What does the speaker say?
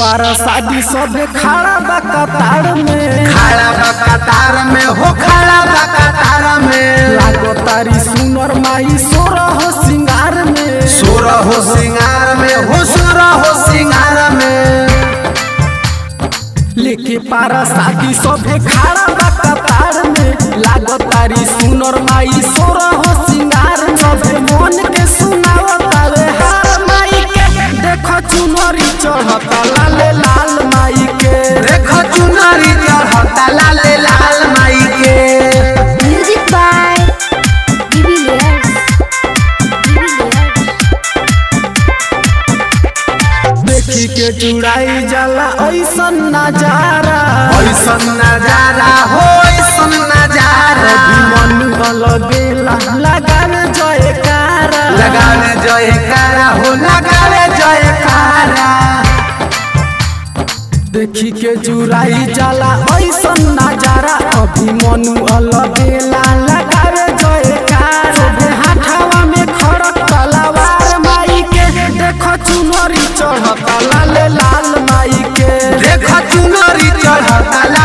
पारा शादी सबे खड़ा बा कतार में खड़ा बा कतार में हो खड़ा बा कतार में लागो तारी सुनर माई सोरा हो सिंगार में सुर हो सिंगार में हो सुर हो सिंगार में लेके पारा शादी सबे खड़ा बा कतार में लागो तारी सुनर माई सोरा हो सिंगार में सबे मन के सुनावतावे हार माई के देखो चुनरी चढ़ता लाले लाल माई के देखो चुनरी चढ़ता लाले लाल माई के Music by Bibi Layers. Bibi Layers. देखी के चुड़ाई जाला ऐसन नजारा ऐसन नजारा हो ऐसन नजारा मन लगेला लगावे जयकारा लगावे जयकारा हो लगावे जयकारा देखी के चुराई जाला ऐसन नजारा अभी मनु अलगेला लगावे जयकारा सोभे हाथावा में खड़क तलवार माई के देखो चुनरी चढ़ता लाले लाल माई के देखो चुनरी चढ़ता